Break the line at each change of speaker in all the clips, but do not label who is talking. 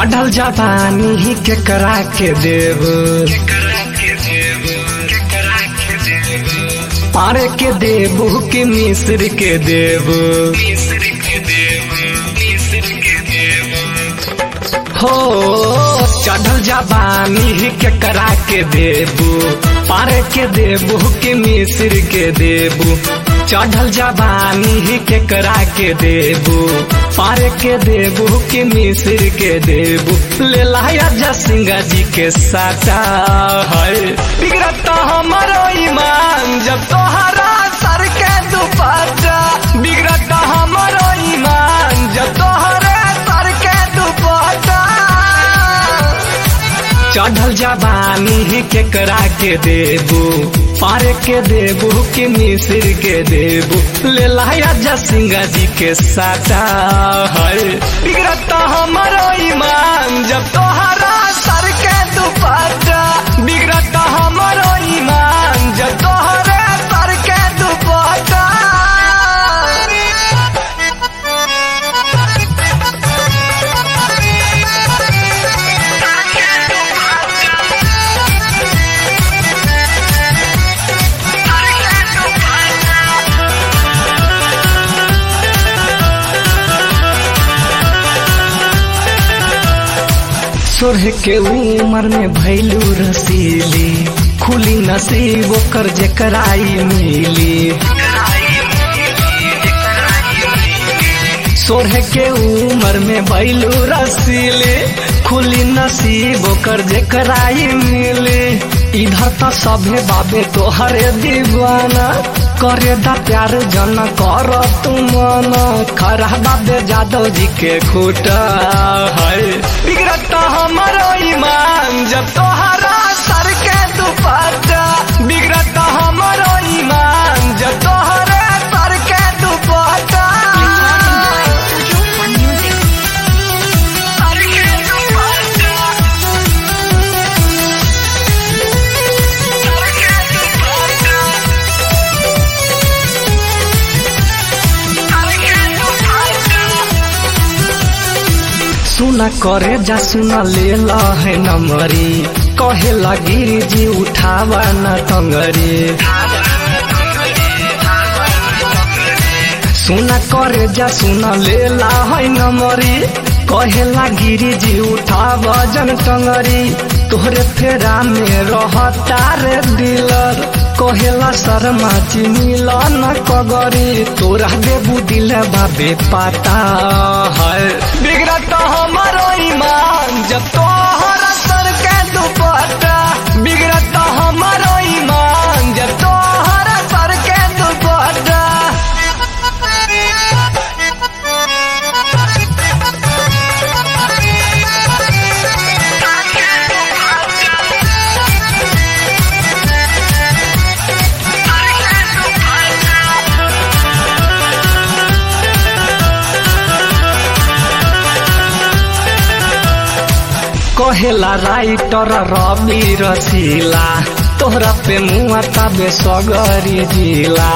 चढ़ल जवानी केकरा के देव पारे के देबू कि मिस्र के देव हो चढ़ल जवानी केकरा के देबू पारे के देबू कि मिस्र के देबू चढ़ल जवानी केकरा के देबू पारे के देबू कि मिस्र के देबू ले लाया जसिंगा जी के साचा है बिगड़ता हमारो ईमान जब तोहरा सर के दुपट्टा बिगड़ता हमारो ईमान जब तोहरे सर के दुपट्टा चढ़ल जवानी केकरा के देबू पारे के देबू कि मिस्र के देबू ले लाया जसिंगा जी के साचा है बिगड़ता हमारो ईमान जब तोहरा सर के दुपट्टा बिगड़ता हमारो ईमान जब तोहरे सर के दुपट्टा सोरह के उमर में भैलू रसीली खुली नसीब ओकर जेकराई मिली सोरह के उमर में भैलू रसीली खुली नसीब ओकर जेकराई मिली इधर तो सभे बाबे तोहरे दीवाना करे दा प्यार जन कर तुम खरा बाबे जादव जी के खूटा है बिगड़ता हमारो ईमान जब तोहरा सर के दुपट्टा बिगड़ता हमारो ईमान जब तोहरे सर के दुपट्टा सर के दुपट्टा सर के दुपट्टा सर के दुपट्टा सुना करे जा सुना ले ला है नमरी कहे लगी जी उठावा न टंगरी सुना करे जा सुना ले ला है नमरी कहे लगी जी उठावा जन टंगरी तोहरे फेरा में रहता रे दिलर कहेला शर्मा चिनिल न कगरी तोरा देबू दिल बाबे पाता है बिगड़ता हमारो ईमान जब तोहरा सर के दुपट्टा बिगड़ता हमारो ईमान जब तोहरा सर के दुपट्टा कहेला राइटर रवि रसीला तोहरा पे मुआ तबे सगरी जिला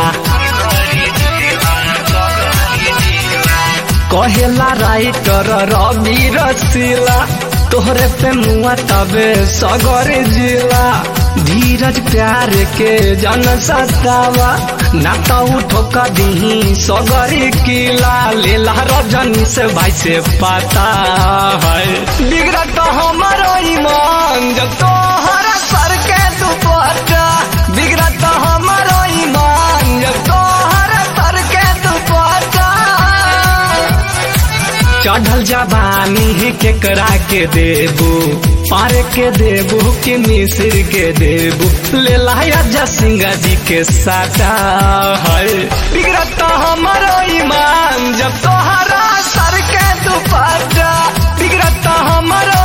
कहेला राइटर रवि रसीला तोहरे पे मुआ तबे सगरी जिला धीरज प्यार के जन सतावा ना तो उठो कदी सगरी किला लेला रजनी से भाई से पता है बिगड़ता हमारो ईमान जब तोहरा सर के दुपट्टा बिगड़ता हमारो ईमान जब तोहरा सर के दुपट्टा चढ़ल जवानी केकरा के देबू पारे के देबू कि मिस्र के देबू ले लाया जसिंगा जी के साचा है बिगड़ता हमारो ईमान जब तोहरा सर के दुपट्टा बिगड़ता हमारो